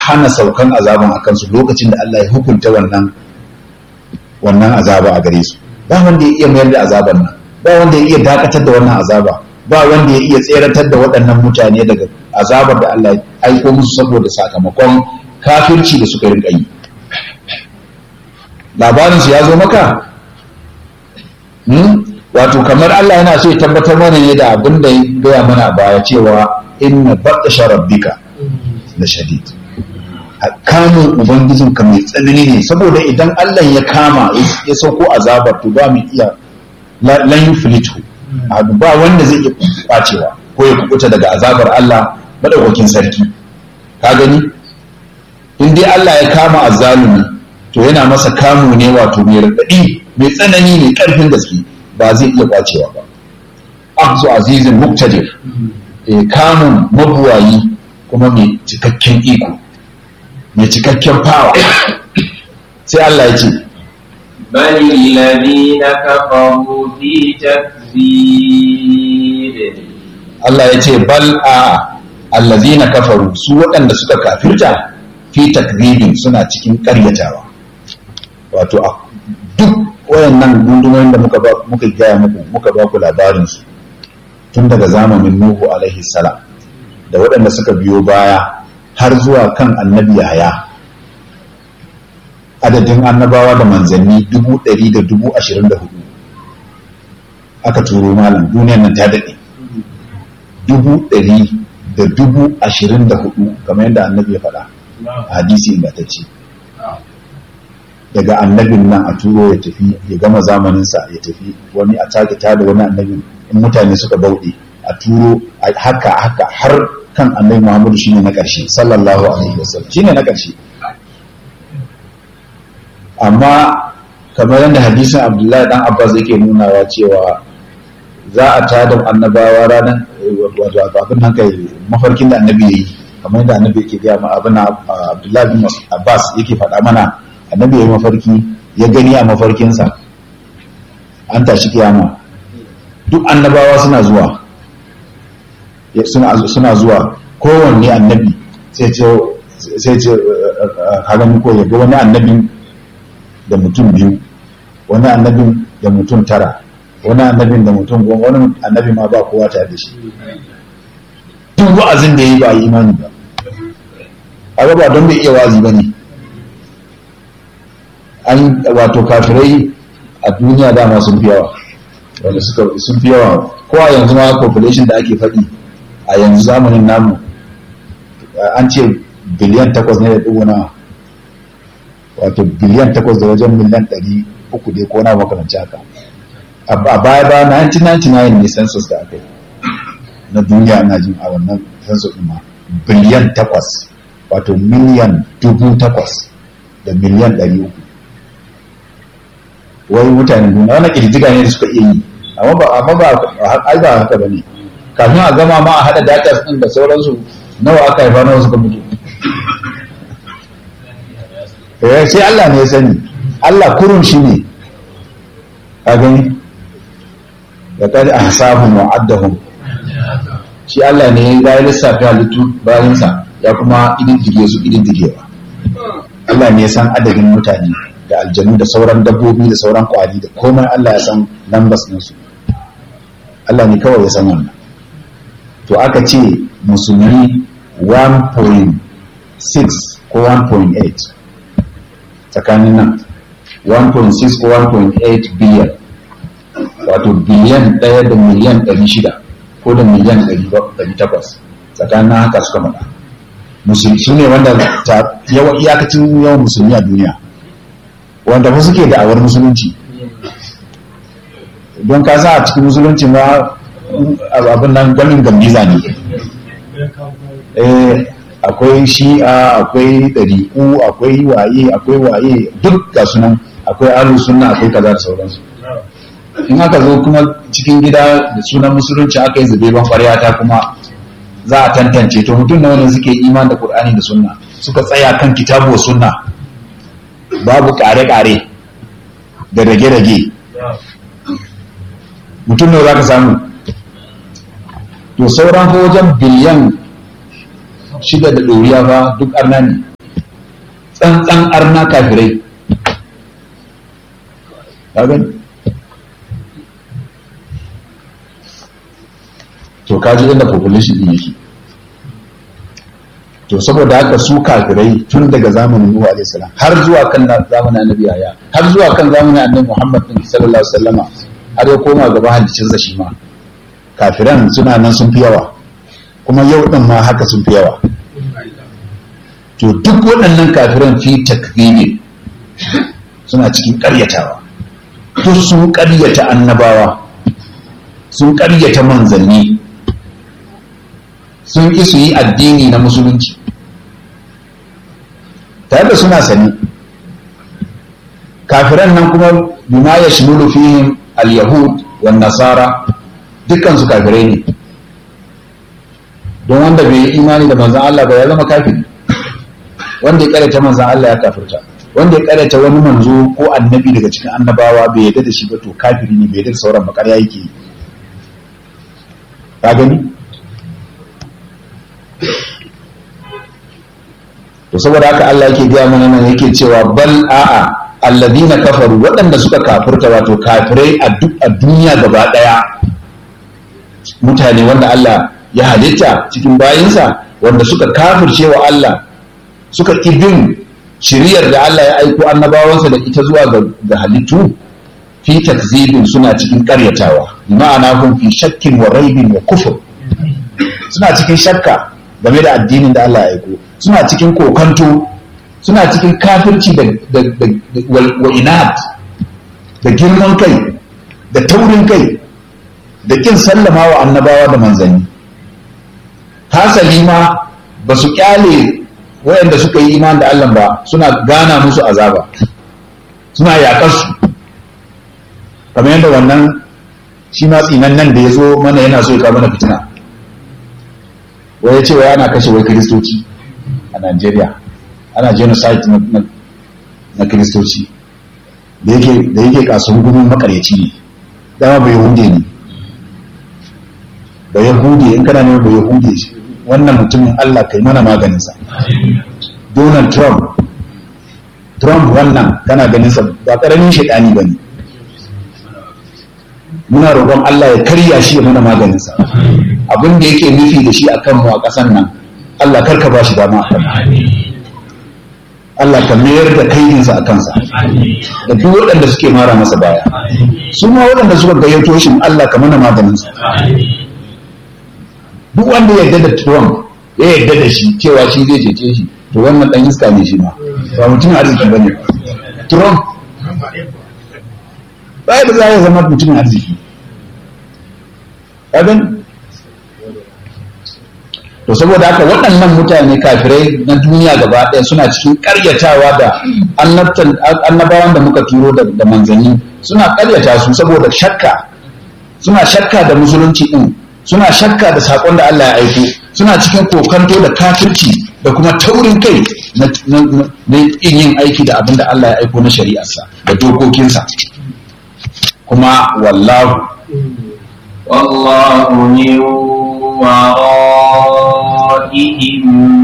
hana saukan azaban a kansu lokacin da Allah ya hukunta wannan wannan azaba a gare su ba wanda ya iya mayar da azaban nan ba wanda ya iya dakatar da wannan azaba ba wanda ya iya tseratar da waɗannan mutane daga azabar da Allah ya aiko musu saboda sakamakon kafirci da suka rinka yi labarin su ya zo maka wato kamar Allah yana so ya tabbatar mana ne da abin da ya gaya mana baya cewa inna batsha rabbika la shadid kamun ubangijinka mai tsanani ne saboda idan Allah ya kama ya sauko azabar to ba mu iya lan yuflitu ba wanda zai iya kwacewa ko ya kubuta daga azabar Allah madaukakin sarki ka gani in dai Allah ya kama azzalumi to yana masa kamu ne wato mai radadi mai tsanani mai karfin gaske ba zai iya kwacewa ba akzu azizin muktadir eh kamun mabuwayi kuma mai cikakken iko mai cikakken fawa sai Allah ya ce بل الذين كفروا في تكذيب Allah ya ce bal a allazina kafaru su waɗanda suka kafirta fi takdhibin suna cikin ƙaryatawa wato a duk wayannan gundumoyin da muka ba muka gaya muku muka ba ku labarin su tun daga zamanin Nuhu alaihi salam da waɗanda suka biyo baya har zuwa kan annabi Yahaya adadin annabawa da manzanni dubu ɗari da dubu ashirin da hudu aka turo malam duniyar nan ta daɗe dubu ɗari da dubu ashirin da hudu kamar yadda annabi ya faɗa a hadisi ingantacce daga annabin nan a turo ya tafi ya gama zamaninsa ya tafi wani a take da wani annabin in mutane suka bauɗe a turo haka haka har kan annabi muhammadu shine na ƙarshe sallallahu alaihi wasallam shine na ƙarshe amma kamar yadda hadisin abdullahi dan abbas yake nunawa cewa za a tada annabawa ranar wato abin nan kai mafarkin da annabi yayi kamar yadda annabi yake gaya ma abin abdullahi bin abbas yake faɗa mana annabi yayi mafarki ya gani a mafarkinsa an tashi kiyama duk annabawa suna zuwa suna zuwa kowanne annabi sai ce sai ce ka gani ko ya ga wani annabin da mutum biyu wani annabin da mutum tara wani annabin da mutum goma wani annabi ma ba kowa tare da shi duk wa'azin da ya yi ba yi imani ba a ba don bai iya wa'azi ba ne an wato kafirai a duniya dama sun fi yawa wanda suka sun fi yawa ko a yanzu ma population da ake faɗi a yanzu zamanin namu an ce biliyan takwas ne da ɗigo na wato biliyan takwas da wajen miliyan ɗari uku dai ko na makamanci haka a baya ba 1999 ne census da aka yi na duniya na jin a wannan census ɗin ma biliyan takwas wato miliyan dubu takwas da miliyan ɗari uku wai mutanen duniya wannan ƙirjiga ne da suka iya yi amma ba amma ba ai ba haka bane kafin a gama ma a hada data ɗin da sauransu nawa aka haifa nawa suka mutu eh sai Allah ne ya sani Allah kurun shi ne a gani da kadi ahsabum wa addahum shi Allah ne ya yi lissafi halittu bayansa ya kuma ididdige su ididdigewa Allah ne ya san adadin mutane da aljanu da sauran dabbobi da sauran kwari da komai Allah ya san lambas ɗinsu Allah ne kawai ya san wannan to aka ce musulmi 1.6 ko 1.8 tsakanin nan 1.6 ko 1.8 biliyan wato biliyan ɗaya da miliyan 600 ko da miliyan 800 tsakanin haka suka faɗa musulmi su ne wanda yawan iyakacin yawan musulmi a duniya wanda fa suke da'awar musulunci don ka sa a cikin musulunci ma abin nan gamin gambiza ne akwai shi'a akwai ɗari'u akwai waye akwai waye duk ga sunan akwai alu sunna akwai kaza da sauransu in aka zo kuma cikin gida da sunan musulunci aka yi zube ban ta kuma za a tantance to mutum na wani suke iman da qur'ani da sunna suka tsaya kan kitabu wa sunna babu kare-kare da rage-rage mutum ne za ka samu to sauran wajen biliyan shida da ɗoriya ba duk arna ne tsantsan arna kafirai ka gani to kaji inda population din yake to saboda haka su kafirai tun daga zamanin Nuhu alaihi salam har zuwa kan zamanin Annabi Yahya har zuwa kan zamanin Annabi Muhammad sallallahu alaihi wasallama har ya koma gaba halicin sa shi ma kafiran suna nan sun fi yawa kuma yau din ma haka sun fi yawa to duk waɗannan kafiran fi takdhibi suna cikin ƙaryatawa duk sun ƙaryata annabawa sun ƙaryata manzanni sun ƙi su yi addini na musulunci tare da suna sani kafiran nan kuma bima ya shimulu fihim al-yahud wa nasara dukkan su kafirai ne don wanda bai yi imani da manzan Allah ba ya zama kafiri wanda ya karanta manzan Allah ya kafirta wanda ya karanta wani manzo ko annabi daga cikin annabawa bai yarda da shi ba to kafiri ne bai yarda da sauran bakar yake yi ka gani to saboda haka Allah yake gaya mana nan yake cewa bal a'a alladhina kafaru waɗanda suka kafirta wato kafirai a duk a duniya gaba ɗaya mutane wanda Allah ya halitta cikin bayinsa wanda suka kafirce wa Allah suka bin shiriyar da Allah ya aiko annabawansa da ita zuwa ga halittu fi takzibin suna cikin ƙaryatawa ma'ana kun fi shakkin wa raibin wa kufur suna cikin shakka game da addinin da Allah ya aiko suna cikin kokanto suna cikin kafirci da wa inad da girman kai da taurin kai da kin sallama wa annabawa da manzanni hasali ma ba su kyale wayanda suka yi iman da Allah ba suna gana musu azaba suna yaƙar su kamar yadda wannan shi ma tsinan nan da ya zo mana yana so ya kawo mana fitina wai ya ce wai ana kashe wai kiristoci a Najeriya ana genocide na kiristoci da yake da yake kasuwar gudun makaryaci ne dama bai hunde ne ba yahudi in kana ne ba yahudi wannan mutumin Allah kai mana maganinsa Donald Trump Trump wannan kana ganinsa ba karamin shaidani ba ne muna roƙon Allah ya karya shi ya mana maganinsa abin da yake nufi da shi a kanmu a ƙasan nan Allah karka ba shi dama a Allah ka mayar da kaidinsa a kansa da duk waɗanda suke mara masa baya su ma waɗanda suka gayyato shi Allah ka mana maganinsa duk wanda ya yarda da Trump ya yarda da shi cewa shi zai cece shi to wannan dan iska ne shi ma ba mutum arziki bane Trump bai da za ya zama mutum arziki kagan to saboda haka waɗannan mutane kafirai na duniya gaba ɗaya suna cikin ƙaryatawa da annabawan da muka turo da manzanni suna ƙaryata su saboda shakka suna shakka da musulunci ɗin suna shakka da saƙon da Allah ya aiko suna cikin kokanto da kafirci da kuma taurin kai na yin aiki da abin da Allah ya aiko na shari'arsa da dokokinsa kuma wallahu والله من ورائهم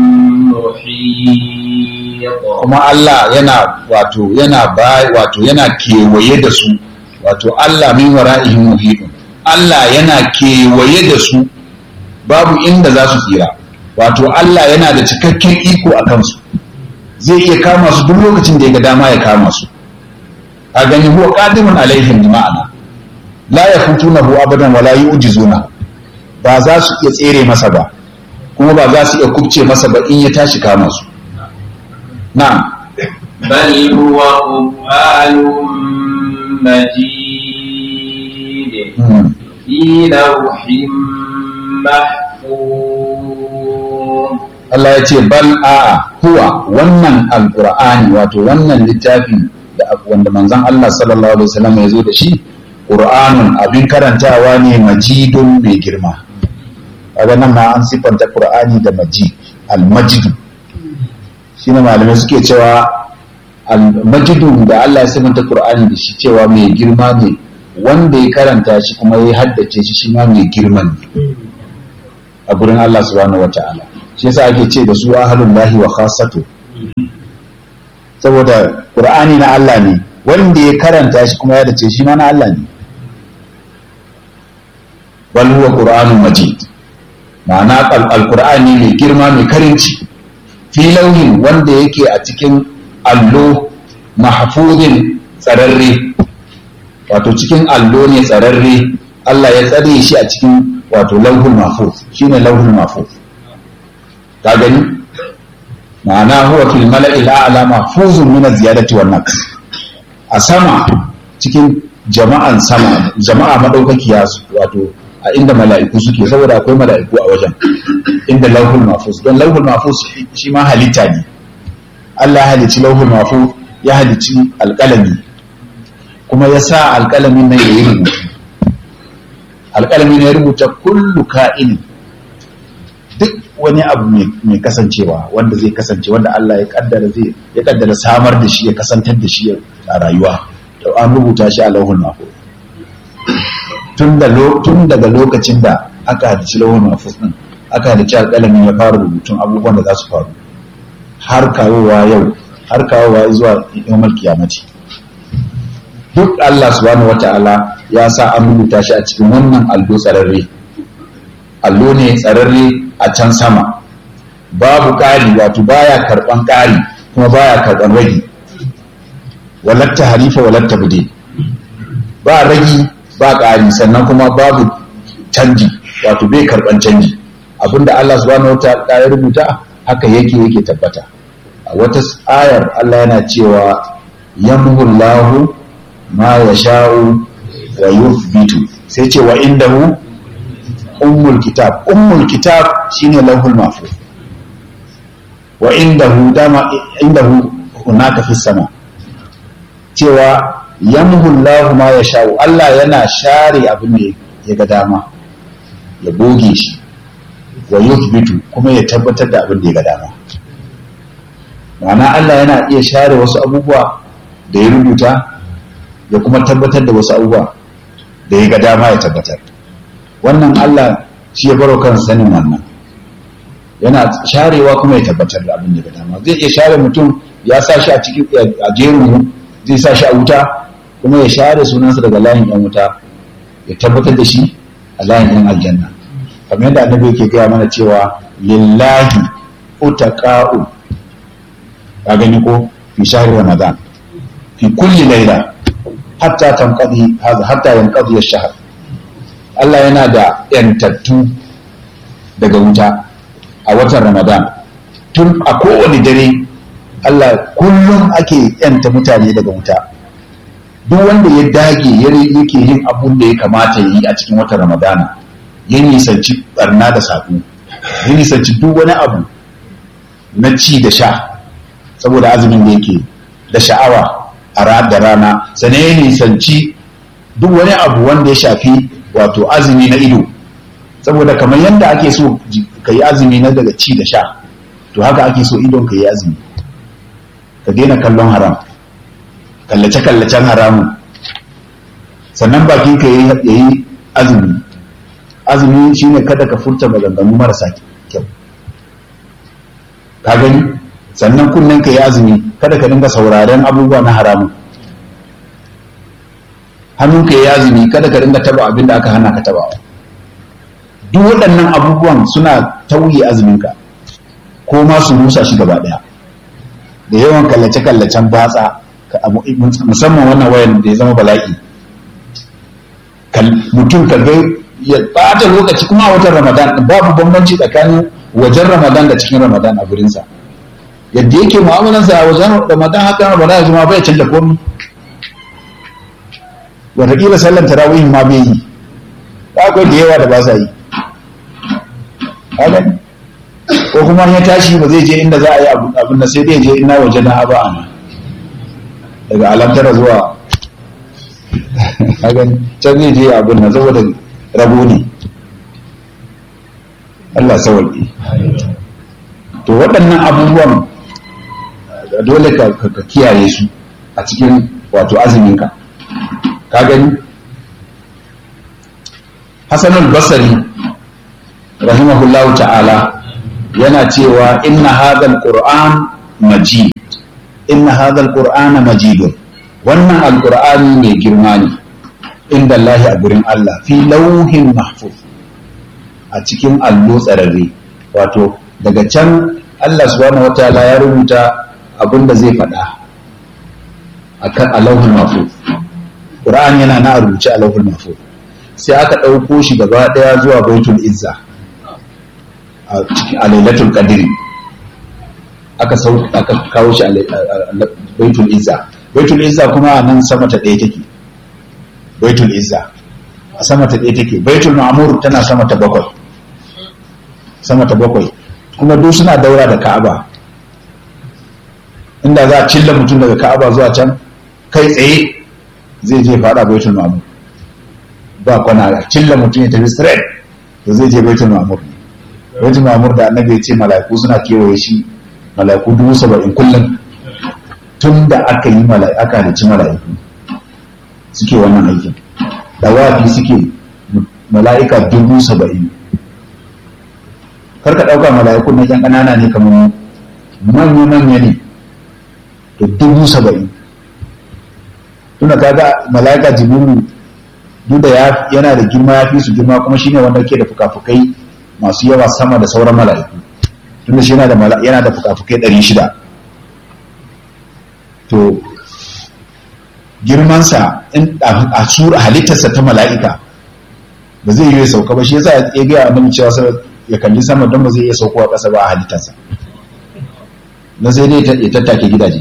محيط kuma Allah yana wato yana ba wato yana kewaye da su wato Allah min wara'ihim muhitun Allah yana kewaye da su babu inda za su tsira wato Allah yana da cikakken iko a kansu zai iya kama su duk lokacin da ya ga dama ya kama su a gani huwa qadimun alaihim bi ma'ana la yafutunahu abadan wala yu'jizuna ba za su iya tsere masa ba kuma ba za su iya kubce masa ba in ya tashi kama su na'am بل هو قرآن مجيد Hmm. في لوح محفوظ Allah ya ce bal a huwa wannan alqur'ani wato wannan littafin da wanda manzon Allah sallallahu alaihi wasallam ya zo da shi qur'anun abin karantawa ne majidun mai girma kaga nan ma an sifanta qur'ani da majid al-majid shine malamai suke cewa al-majidu da Allah ya sifanta qur'ani da shi cewa mai girma ne wanda ya karanta shi kuma ya haddace shi shi ma mai girman ne a gurin Allah subhanahu wata'ala shi yasa ake ce da su ahlul lahi wa khassatu saboda qur'ani na Allah ne wanda ya karanta shi kuma ya dace shi ma na Allah ne bal huwa qur'anun majid ma'ana alqur'ani mai girma mai karinci fi lauhin wanda yake a cikin allo mahfuzin tsararre wato cikin allo ne tsararre Allah ya tsare shi a cikin wato lauhul mahfuz shine lauhul mahfuz ka gani ma'ana huwa fil mala'il a'la mahfuzun min az-ziyadati wan naqs a sama cikin jama'an sama jama'a madaukakiya wato a inda mala'iku suke saboda akwai mala'iku a wajen inda lauhul mahfuz don lauhul mahfuz shi ma halitta ne Allah ya halicci lauhul mahfuz ya halicci alƙalami kuma ya sa alƙalamin nan ya yi rubutu alƙalamin ya rubuta kullu ka'in duk wani abu mai kasancewa wanda zai kasance wanda Allah ya kaddara zai ya kaddara samar da shi ya kasantar da shi a rayuwa to an rubuta shi a lauhul mahfuz tun daga lokacin da aka hadici lauhul mahfuz din aka hadici alƙalamin ya fara rubutun abubuwan da za su faru har kawowa yau har kawowa zuwa yawmal kiyamati duk Allah subhanahu wata'ala ya sa an rubuta shi a cikin wannan allo tsararre allo ne tsararre a can sama babu ƙari wato baya karɓan ƙari kuma baya karɓan ragi walatta harifa walatta bude ba ragi ba ƙari sannan kuma babu canji wato bai karɓan canji abinda Allah subhanahu wata'ala ya rubuta haka yake yake tabbata a wata ayar Allah yana cewa yamhullahu ma ya sha'u wa yuthbitu sai ce wa indahu ummul kitab ummul kitab shine lauhul mahfuz wa indahu dama indahu hunaka fi sama cewa yamhullahu ma ya sha'u Allah yana share abin da ya ga dama ya goge shi wa yuthbitu kuma ya tabbatar da abin da ya ga dama ma'ana Allah yana iya share wasu abubuwa da ya rubuta ya kuma tabbatar da wasu abubuwa da ya ga dama ya tabbatar wannan Allah shi ya baro kan sanin wannan yana sharewa kuma ya tabbatar da abin da ya ga dama zai iya share mutum ya sa shi a cikin a jerin zai sa shi a wuta kuma ya share sunansa daga layin yan wuta ya tabbatar da shi a layin yan aljanna kamar yadda annabi yake gaya mana cewa lillahi utaqa'u ka gani ko fi shahri ramadan fi kulli laila hatta tanqadi hadha hatta yanqadi ash-shahr Allah yana da yantattu daga wuta a watan Ramadan tun a kowane dare Allah kullum ake yanta mutane daga wuta duk wanda ya dage yake yin abun da ya kamata ya yi a cikin watan Ramadana ya nisanci barna da saƙo ya nisanci duk wani abu na ci da sha saboda azumin da yake da sha'awa a da rana sane ya nisanci duk wani abu wanda ya shafi wato azumi na ido saboda kamar yadda ake so ka yi azumi na daga ci da sha to haka ake so idon ka yi azumi ka daina kallon haram kallace-kallacen haramun sannan bakin ka ya yi azumi azumi shine kada ka furta maganganu marasa kyau ka gani sannan kunnen ka yi azumi kada ka dinga sauraren abubuwa na haramun hannun ka yi azumi kada ka dinga taba abin da aka hana ka taba duk waɗannan abubuwan suna tauye azuminka ko ma su rusa shi gaba ɗaya da yawan kallace-kallacen batsa musamman wannan wayan da ya zama bala'i mutum ka ga ya ɓata lokaci kuma a watan ramadan babu bambanci tsakanin wajen ramadan da cikin ramadan a gurinsa yadda yake mu'amalansa a wajen ramadan haka ramadan ya zama bai canza komi wataƙila sallan tarawihin ma bai yi akwai da yawa da ba sa yi ko kuma ya tashi ba zai je inda za a yi abin da sai dai je ina waje na aba ana daga alamtara zuwa hagan can zai je abin da saboda rabo ne Allah sawalƙi to waɗannan abubuwan dole ka kiyaye su a cikin wato azuminka ka gani Hassanul Basri rahimahullahu ta'ala yana cewa inna hadal qur'an majid inna hadha alqur'ana majidun wannan alqur'ani mai girma ne inda Allah a gurin Allah fi lauhin mahfuz a cikin allo tsararre wato daga can Allah subhanahu wataala ya rubuta abin da zai faɗa akan alauhul mahfuz Qur'ani yana na rubuce alauhul mahfuz sai aka ɗauko shi gaba ɗaya zuwa baitul izza a cikin alailatul qadri aka sau aka kawo shi a baitul izza baitul izza kuma a nan sama ta ɗaya take baitul izza a sama ta ɗaya take baitul ma'mur tana sama ta bakwai sama ta bakwai kuma duk suna daura da ka'aba inda za a cilla mutum daga ka'aba zuwa can kai tsaye zai je fada baitul ma'mur ba kwana a cilla mutum ya tafi straight to zai je baitul ma'mur baitul ma'mur da annabi ya ce mala'iku suna kewaye shi mala'iku dubu saba'in kullum tun da aka yi aka halicci mala'iku suke wannan aikin dawafi suke mala'ika dubu saba'in karka ɗauka mala'ikun na ƴan ƙanana ne kamar manya-manya ne to dubu saba'in tuna kaga mala'ika jibiru duk da yana da girma ya fi su girma kuma shine wanda ke da fuka-fukai masu yawa sama da sauran mala'iku tunda shi yana da yana da fuka-fukai ɗari shida to girmansa a sura halittarsa ta mala'ika ba zai yi sauka ba shi yasa ya gaya annabi cewa ya kalli sama don ba zai iya saukowa ƙasa ba a halittarsa na sai dai ya tattake gidaje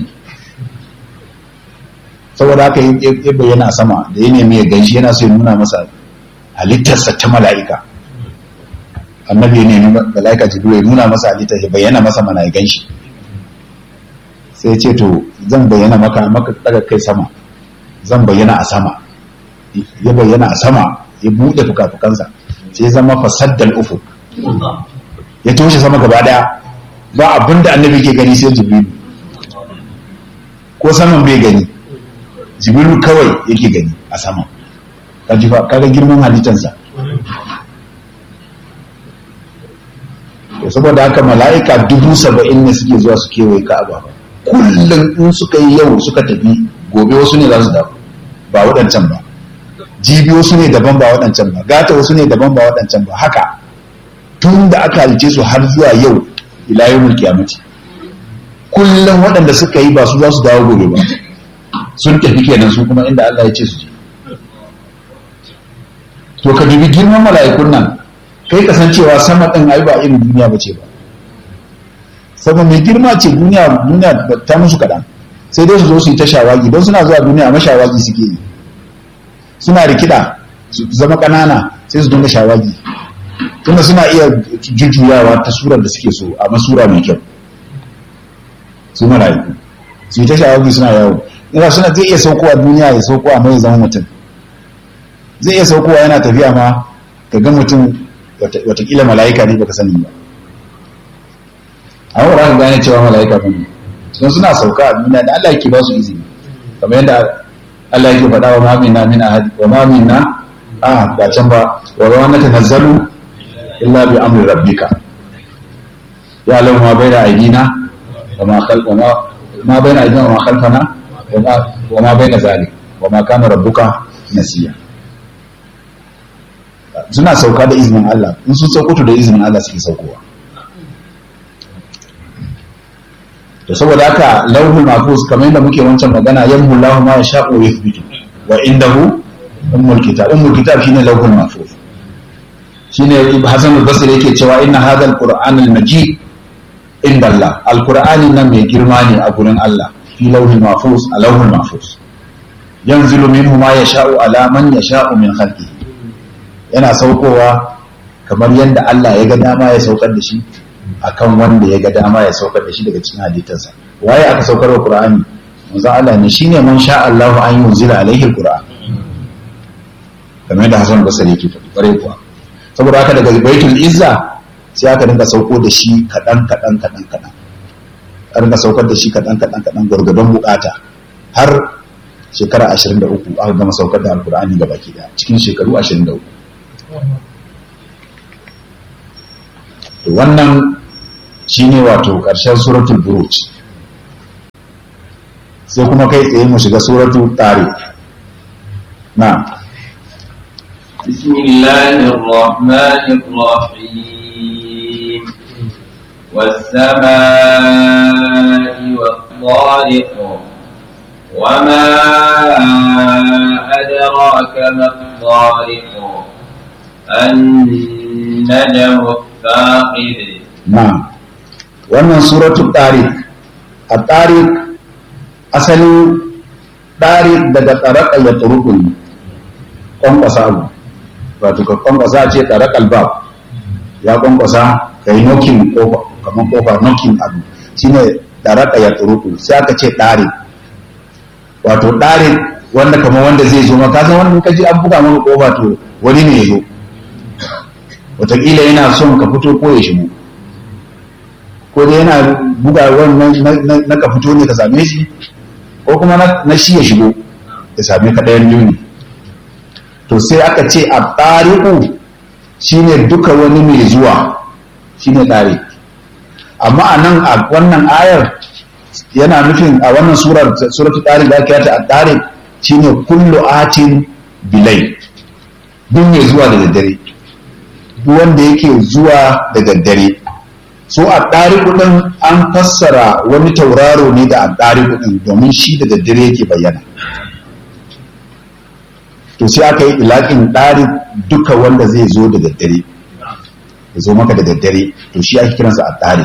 saboda haka ya bayyana a sama da ya nemi ya ganshi yana so ya nuna masa halittarsa ta mala'ika annabi ya nemi mala'ika jibril ya nuna masa halittar ya bayyana masa mana ya ganshi sai ya ce to zan bayyana maka maka daga kai sama zan bayyana a sama ya bayyana a sama ya buɗe fuka-fukansa sai ya zama fasaddal ufu ya toshe sama gaba daya ba abin da annabi ke gani sai jibrilu ko saman bai gani jibrilu kawai yake gani a sama kaga girman halittansa to saboda haka mala'ika dubu saba'in ne suke zuwa su kewaye ka'aba kullum in suka yi yau suka tafi gobe wasu ne za su dawo ba waɗancan ba jibi wasu ne daban ba waɗancan ba gata wasu ne daban ba waɗancan ba haka tun da aka halice su har zuwa yau ila yawmul qiyamati kullum waɗanda suka yi ba su za su dawo gobe ba sun tafi kenan su kuma inda Allah ya ce su je to ka dubi girman mala'ikun nan kai kasancewa sama ɗin ai ba irin duniya ba ce ba saboda mai girma ce duniya duniya ta musu kaɗan sai dai su zo su yi ta shawagi don suna zuwa duniya amma shawagi suke yi suna rikida su zama ƙanana sai su dinga shawagi tunda suna iya jujjuyawa ta surar da suke so amma sura mai kyau su mala'iku su yi ta shawagi suna yawo ina suna zai iya saukowa duniya ya saukowa mai zama mutum zai iya saukowa yana tafiya ma ka ga mutum watakila mala'ika ne baka sani ba a wura ka gane cewa mala'ika ba ne don suna sauka a duniya da Allah yake ba su izini kamar yadda Allah yake faɗa wa ma minna min ahad wa ma minna a ba can ba wa ma natanazzalu illa bi amri rabbika ya lahu ma baina aydina wa ma khalfana ma baina aydina wa ma khalfana wa ma baina zalik wa ma kana rabbuka nasiya suna sauka da izinin Allah in sun sauko da izinin Allah suke saukowa to saboda haka lauhul mahfuz kamar yadda muke wancan magana yamhu lahu ma yasha'u wa yuthbitu wa indahu ummul kitab ummul kitab shine lauhul mahfuz shine Hasan al-Basri yake cewa inna hadha al-Qur'an al-majid inda Allah al-Qur'ani nan mai girma ne a gurin Allah fi lauhul mahfuz a lauhul mahfuz yanzilu minhu ma yasha'u ala man yasha'u min khalqihi yana saukowa kamar yadda Allah ya ga dama ya saukar da shi akan wanda ya ga dama ya saukar da shi daga cikin halittarsa waye aka saukar wa Qur'ani manzo Allah ne shine man sha Allahu an yunzila alaihi al-Qur'an kamar yadda Hassan Basri yake faɗi bare kuwa saboda haka daga Baitul Izza sai aka dinga sauko da shi kadan kadan kadan kadan aka dinga saukar da shi kadan kadan kadan gurgurdan bukata har shekara 23 aka gama saukar da Al-Qur'ani gabaki daya cikin shekaru 23 wannan shine wato ƙarshen suratul buruj sai kuma kai tsaye mu shiga suratu tare na بسم الله الرحمن الرحيم والسماء والطارق وما أدراك ما الطارق النجم الثاقب na wannan suratu tariq a tariq asalin tariq daga tsaraka ya turukun kwankwasa abu wato ka kwankwasa ce tsaraka albab ya kwankwasa ka yi nokin kofa kamar kofa nokin abu shine tsaraka ya turukun sai aka ce tariq wato tariq wanda kamar wanda zai zo maka san wanda kaji an buga maka kofa to wani ne ya zo wataƙila yana son ka fito ko ya shigo ko dai yana buga wannan na ka fito ne ka same shi ko kuma na shi ya shigo ya same ka ɗayan biyu ne to sai aka ce a ɗariƙu shine duka wani mai zuwa shine ɗari amma a nan a wannan ayar yana nufin a wannan surar suratu ɗari da aka yata a ɗari shine kullu atin bilai duk mai zuwa da daddare duk wanda yake zuwa da daddare so a ɗari kuɗin an fassara wani tauraro ne da a ɗari kuɗin domin shi da daddare yake bayyana to sai aka yi ilaƙin ɗari duka wanda zai zo da daddare ya zo maka da daddare to shi ake kiransa a ɗari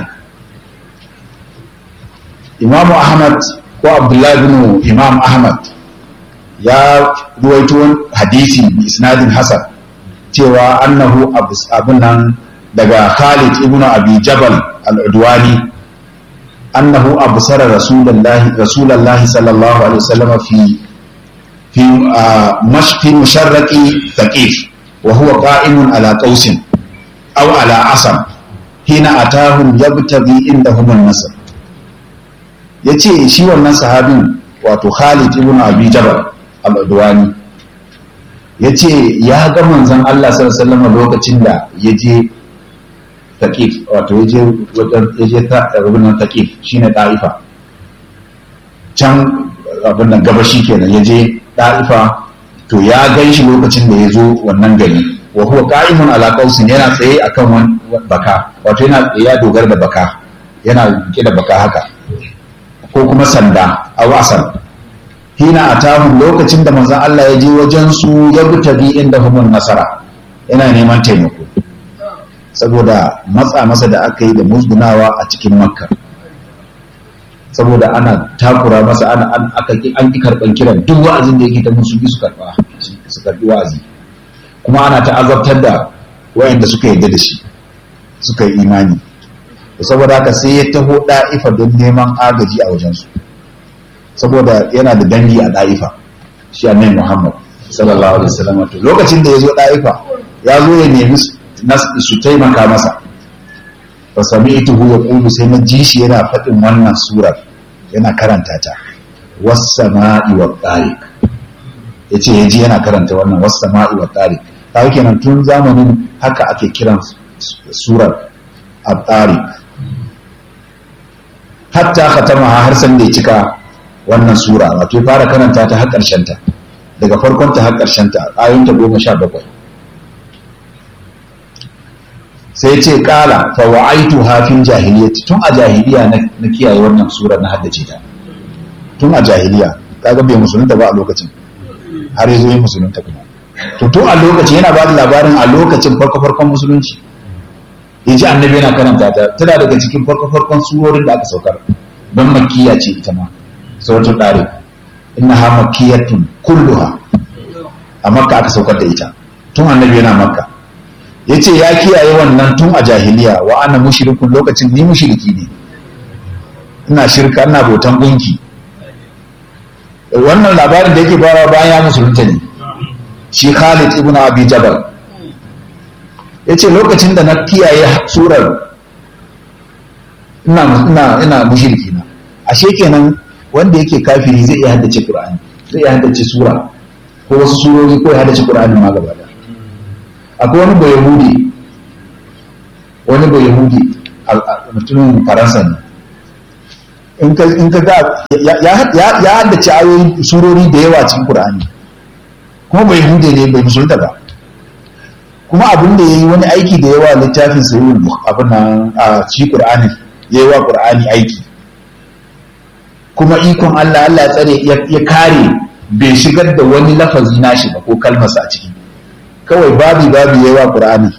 imamu ahmad ko abdullahi bin imam ahmad ya ruwaito hadisi bi isnadin hasan cewa annahu abun nan daga Khalid ibn Abi Jabal al-Udwani annahu absara rasulullahi rasulullahi sallallahu alaihi wasallam fi fi mash fi musharraqi thaqif wa huwa qa'imun ala qausin aw ala asam hina atahum yabtaghi indahum an-nasr yace shi wannan sahabin wato Khalid ibn Abi Jabal al-Udwani ya ce ya ga manzon Allah sallallahu lokacin da ya je taƙif wato ya je wajen ya je ta rubunan taƙif shine ɗa'ifa can abin nan gabashi kenan ya je ɗa'ifa to ya gan shi lokacin da ya zo wannan gari wa huwa qa'imun ala qausin yana tsaye akan wani baka wato yana ya dogara da baka yana rike da baka haka ko kuma sanda aw asal hina atahum lokacin da manzon Allah ya je wajen su ya bi inda humun nasara yana neman taimako saboda matsa masa da aka yi da musgunawa a cikin makka saboda ana takura masa ana an aka an ki karban kiran duk wa'azin da yake ta musu su karba su karbi wa'azi kuma ana ta azabtar da wayanda suka yarda da shi suka yi imani saboda haka sai ya taho da'ifa don neman agaji a wajensu saboda yana da dangi a ɗa'ifa shi annabi Muhammad sallallahu alaihi wasallam to lokacin da ya zo ɗa'ifa ya zo ya nemi su taimaka masa fa sami'tuhu yaqulu sai na ji shi yana faɗin wannan surar yana karanta ta was sama'i wat tariq yace ya ji yana karanta wannan was sama'i wat tariq kawai kenan tun zamanin haka ake kiran surar at-tariq hatta khatama har san da ya cika wannan sura wato fara karanta ta har ƙarshen ta daga farkon ta har ƙarshen ta ayoyin ta goma sha bakwai sai ce kala fa wa'aitu hafin jahiliyyati tun a jahiliya na kiyaye wannan sura na haddace ta tun a jahiliya kaga bai musulunta ba a lokacin har yazo yin musulunta kuma to tun a lokacin yana ba da labarin a lokacin farko farkon musulunci yaji annabi yana karanta ta tana daga cikin farko farkon surorin da aka saukar don makkiya ce ita ma suratul dari innaha makkiyatun kulluha a makka aka saukar da ita tun annabi yana makka yace ya kiyaye wannan tun a jahiliya wa ana mushrikun lokacin ni mushriki ne ina shirka ina botan gunki wannan labarin da yake fara bayan ya musulunta ne shi Khalid ibn Abi Jabal yace lokacin da na kiyaye surar ina ina ina mushriki na ashe kenan wanda yake kafiri zai iya haddace Qur'ani zai iya haddace sura ko wasu surori ko ya haddace Qur'ani ma gaba daya akwai wani bai yahudi wani bai yahudi mutumin faransa ne in ka in ka ga ya ya ya haddace ayoyi surori da yawa cikin Qur'ani kuma bai hude ne bai musulunta ba kuma abin da yayi wani aiki da yawa littafin sahihul abin nan a cikin Qur'ani yayi wa Qur'ani aiki kuma ikon Allah Allah ya tsare ya kare bai shigar da wani lafazi nashi ba ko kalmarsa a ciki kawai babi babi yayi wa Qur'ani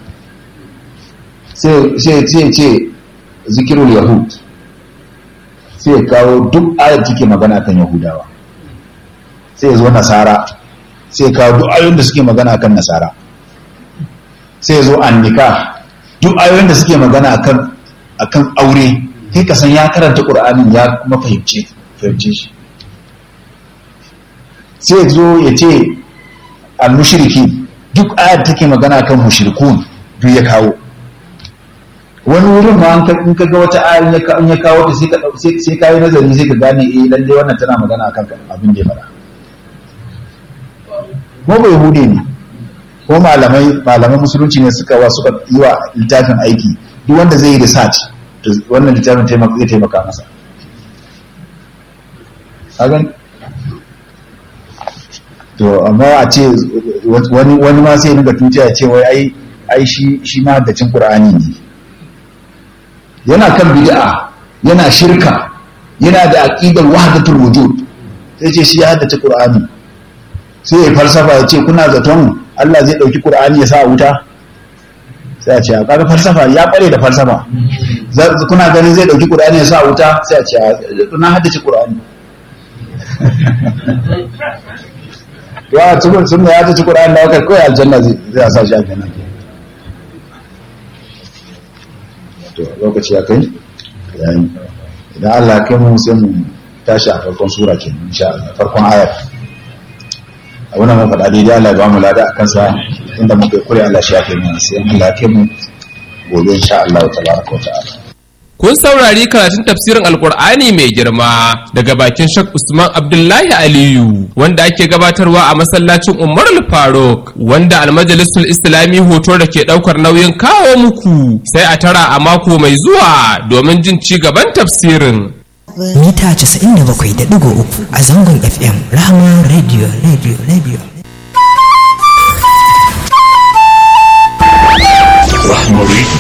sai sai sai ce zikirul yahud sai ya kawo duk ayar take magana kan yahudawa sai ya zo nasara sai ya kawo duk ayoyin da suke magana kan nasara sai ya zo annika duk ayoyin da suke magana akan akan aure kai ka san ya karanta qur'anin ya kuma fahimce fahimce shi sai ya zo ya ce al-mushriki duk ayar take magana kan mushrikun duk ya kawo wani wurin ma in ka ga wata ayar in ya kawo ta sai ka sai ka yi nazari sai ka gane eh lalle wannan tana magana akan abin da ya faɗa ko bai hude ne ko malamai malaman musulunci ne suka wa suka yi wa littafin aiki duk wanda zai yi research to wannan littafin zai taimaka masa hagan to amma a ce wani wani ma sai dinga tuciya ya ce wai ai ai shi shi ma da cin qur'ani ne yana kan bid'a yana shirka yana da aqidar wahdatul wujud sai ce shi ya haddace qur'ani sai ya falsafa ya ce kuna zaton Allah zai dauki qur'ani ya sa wuta sai a ce a kaga falsafa ya kware da falsafa kuna ganin zai dauki qur'ani ya sa wuta sai a ce na haddace qur'ani ya cikin sunna ya haddace qur'ani da kai kai aljanna zai sa shi aljanna to lokaci ya kai yayin idan Allah ya kai mu sai mu tashi a farkon sura ke insha Allah farkon ayat a wannan mun faɗa daidai Allah ya ba mu lada a kansa inda muka kure Allah shi ya kai mu sai Allah ya kai mu gobe insha Allah tabaraka wa ta'ala Kun saurari karatun tafsirin Alkur'ani mai girma daga bakin Sheikh Usman Abdullahi Aliyu wanda ake gabatarwa a masallacin Umar Faruk wanda almajalisul Islami hoto da ke daukar nauyin kawo muku sai a tara a mako mai zuwa domin jin ci gaban tafsirin. Mita 97.3 a zangon FM Rahama Radio Radio Radio. Rahmari